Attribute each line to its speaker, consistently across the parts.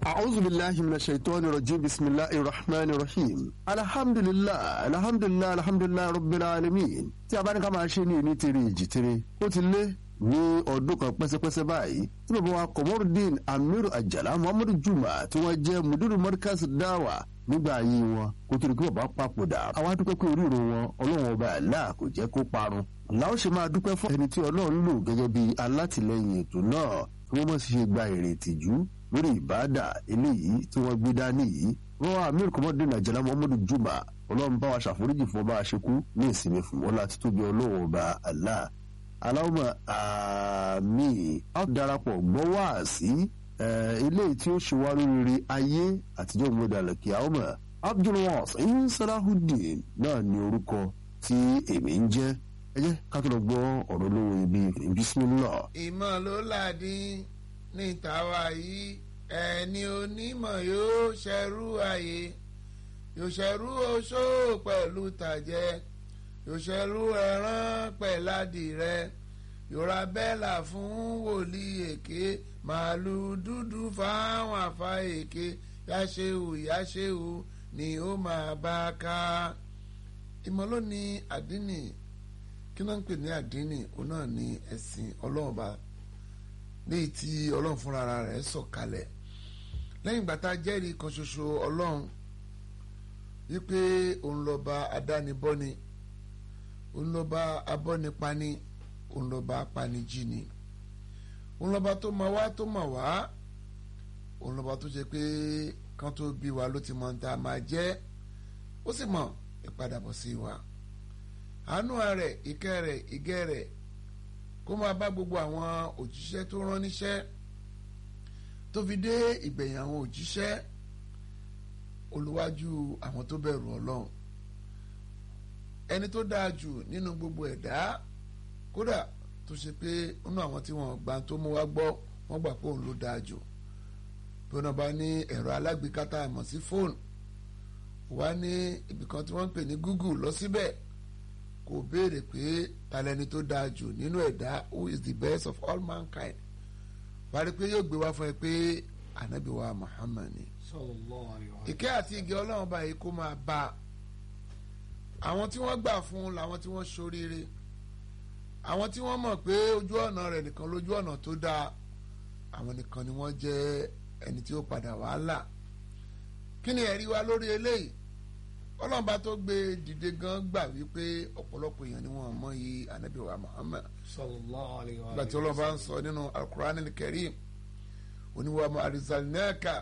Speaker 1: أعوذ بالله من الشيطان الرجيم بسم الله الرحمن الرحيم الحمد لله الحمد لله الحمد لله رب العالمين tí a bá ní ká máa ṣe ní ìní tèrè ìjì tèrè ó ti lé ní ọdún kan pẹ́sẹ́pẹ́sẹ́ báyìí tí bàbá wa Komorudeen Amiru Ajala Muhammadu Juma tí wọ́n jẹ́ mudiru Markaz Dawa nígbà ayé wọn kó tó di kí bàbá papòdà àwa dúpẹ́ pé oríro wọn ọlọ́run ọba Allah kò jẹ́ kó parun làwọn ṣe máa dúpẹ́ fún ẹni tí ọlọ́run lò gẹ́gẹ́ bí alátìlẹyìn ètò náà tí wọ́n mọ̀ sí ṣe gba èrè ìtìjú lórí ìbáàdà eléyìí tí wọ́n gbé dání yìí wọ́n wá Amir Komorudeen Ajala Muhammadu Juma ọlọ́run bá wa ṣàforíjì fún ọba àṣekú ní ìsinmi fún wọn láti tóbi ọlọ́run ọba Allah aláwọ̀ àmì a darapọ̀ gbọ́ wá sí eléyìí tí ó ṣe wá lóríire ayé àtijọ́ ìmúdàlẹ̀ kí àwọn ọmọ Abdulwasin Salahuddin náà ní orúkọ tí èmi ń jẹ́ ẹ jẹ́ ká tó lọ gbọ́ ọ̀rọ̀ lówó ibi bismillah.
Speaker 2: ìmọ̀ ló làdín ní tàwa yìí ẹni onímọ̀ yóò ṣẹrú ayé yóò ṣẹrú oṣó pẹ̀lú tàjẹ́ yóò ṣẹrú ẹran pẹ̀ládìrẹ yòrá bẹ́là fún wòlíì èké màálù dúdú fáwọn àfa èké yáṣẹ́wù yáṣẹ́wù ni ó máa bá a ká ìmọ̀ ló ní àdínì kí náà ń pè ní àdínì òun náà ní ẹ̀sìn ọlọ́ọ̀ba léyìí tí ọlọ́run fúnra rẹ̀ sọ̀kalẹ̀ lẹ́yìn ìgbà tá a jẹ́rìí kan ṣoṣo ọlọ́run wípé òun lọ́ba adánibọ́ni òun lọ́ba abọ́nipani òun lọ́ba apanijini òun lọ́ba tó mọ̀ wá tó mọ̀ wá òun lọ́ba tó ṣe pé kán tó bí wa ló ti mọ̀ ní ta máa jẹ́ ó sì mọ̀ ìpadàbọ̀ sí wa àánú rẹ̀ ìkẹ́ rẹ̀ ìgẹ́ rẹ̀ kó máa bá gbogbo àwọn òjíṣẹ́ tó rán níṣẹ́ tó fi dé ìgbẹ̀yìn àwọn òjíṣẹ́ olùwájú àwọn tó bẹ̀rù ọlọ́run ẹni tó dáa jù nínú gbogbo ẹ̀dá kódà tó ṣe pé nínú àwọn tí wọ́n gbà tó mú wá gbọ́ wọ́n gbà pé òun ló dáa jù bí wọ́n bá ní ẹ̀rọ alágbèéká tá a mọ̀ sí fóònù wá ní ibìkan tí wọ́n ń pè ní Google lọ síbẹ̀ kò béèrè pé talẹ́ni tó dáa jù nínú ẹ̀dá who is the best of all mankind wá rí pé yóò gbé wá fún ẹ pé ànábì wa Muhammad ni ìkẹ́ àti ìgẹ́ ọlọ́run báyìí kó máa bá a àwọn tí wọ́n gbà fún làwọn tí wọ́n ṣoríire àwọn tí wọ́n mọ̀ pé ojú ọ̀nà rẹ̀ nìkan lójú ọ̀nà tó dáa àwọn nìkan ni wọ́n jẹ́ ẹni tí ó padà wàhálà kí ni ẹ̀rí wa lórí eléyìí ọlọ́mọba tó gbé dìde gan gbà wípé ọ̀pọ̀lọpọ̀ èèyàn ni wọ́n mọ̀ yìí anabi wa Muhammad gbà tí ọlọ́mọba ń sọ nínú al-Qur'an al-Karim oníwàmọ̀ arsalnaka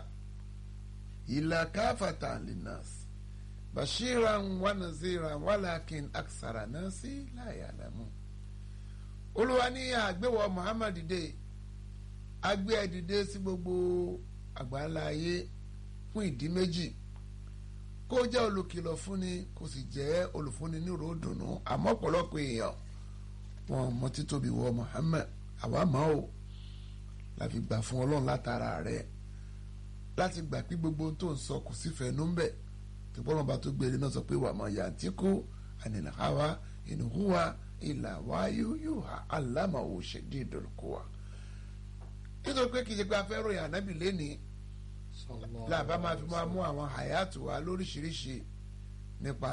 Speaker 2: ila kafatan linnas bashiran wa naziran walakin aksara nasi la ya'lamun olúwa ní àgbéwọ̀ Muhammad dìde agbé ẹ dìde sí gbogbo àgbáńlá ayé fún ìdí méjì kó jẹ́ olùkìlọ̀ fúnni kó sì jẹ́ olùfúnni ní ròdùnú àmọ́ ọ̀pọ̀lọpọ̀ èèyàn wọn mọ títóbi wọ Muhammad àwa mọ̀ ọ́ láfi gbà fún ọlọ́run látara rẹ̀ láti gbà pé gbogbo tó ń sọ kò sí fẹ́ẹ́nú ń bẹ̀ tí bọ́lá bá tó gbére náà sọ pé wà mọ̀ yàtìkú ànínàháwá ìnùhúwa ìlà wáyú yóò ha alámàwò ṣèdí ìdòlùkọ wa. nítorí pé kì í ṣe pé a fẹ́ ròyìn ànábì lénìí làbá máa fi máa mú àwọn àyàtò wa lóríṣiríṣi nípa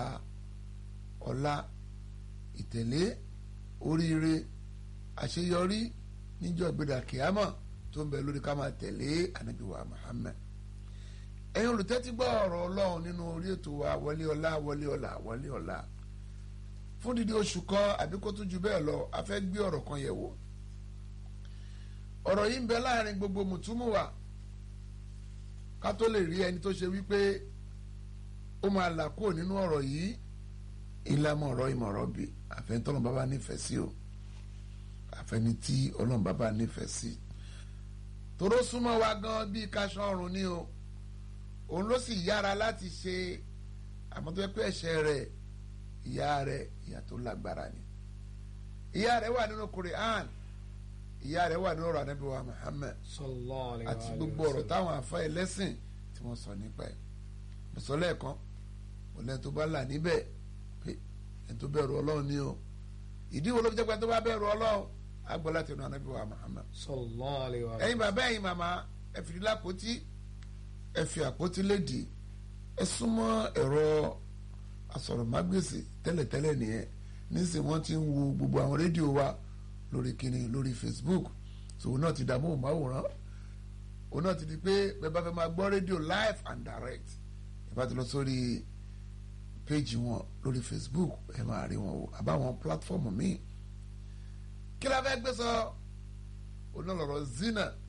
Speaker 2: ọlá ìtẹ̀lé oríire àṣeyọrí níjọ́ ìgbéra kìámọ̀ tó ń bẹ lórí ká máa tẹ̀lé ànábì wa Muhammad ẹ̀yin olùtẹ́tí gbọ́ ọ̀rọ̀ ọlọ́run nínú orí ètò wa wọlé ọlá wọlé ọlá wọlé ọlá fún dídí oṣù kan àbí kó tún ju bẹ́ẹ̀ lọ a fẹ́ gbé ọ̀rọ̀ kan yẹ̀ wò ọ̀rọ̀ yìí ń bẹ láàrin gbogbo mùtúmùwà ká tó lè rí ẹni tó ṣe wípé ó máa là kúrò nínú ọ̀rọ̀ yìí ìlànà ọ̀rọ̀ ìmọ̀ràn bì àfẹ́ntọ́nà bàbá nífẹ̀ẹ́ sí o àfẹ́ni tí ọlọ́run bàbá nífẹ̀ẹ́ sí toró súnmọ́ wa gan bíi kaṣọ ọrùn ni o òun ló sì yára láti ṣe àmọ́ tó yẹ pé ẹ̀ṣẹ̀ rẹ̀ ìyá rẹ̀ ìyá tó lágbára ni ìyá rẹ̀ wà nínú Quran ìyá rẹ̀ wà nínú ọ̀rọ̀ Ànábì wa Muhammad àti gbogbo ọ̀rọ̀ táwọn afa ẹlẹ́sìn tí wọ́n sọ nípa ẹ̀ mùsọ̀lẹ́ kan ọ̀lẹ́ tó bá là níbẹ̀ pé ẹ̀ tó bẹ̀rù Ọlọ́run ni o ìdí wo ló fi jẹ́ pé ẹ̀ tó bá bẹ̀rù Ọlọ́run agbọ́lá tẹnu Ànábì wa Muhammad ẹ̀yin bàbá ẹ̀yin màmá ẹ fìdí lápótí ẹ fi àpótí lédìí ẹ súnmọ́ ẹ̀rọ asọ̀rọ̀mágbèsì tẹ́lẹ̀tẹ́lẹ̀ nìyẹn nísìnyí wọ́n ti ń wo gbogbo àwọn rédíò wa lórí kíni lórí Facebook so òun náà ti dààmú òmáwòrán òun náà ti di pé bẹ́ẹ̀ bá fẹ́ máa gbọ́ rédíò live and direct ẹ bá ti lọ sórí péjì wọn lórí Facebook ẹ máa rí wọn wò àbáwọn pílátífọ́ọ̀mù míì kí la fẹ́ gbé sọ òun náà lọ́rọ̀ zina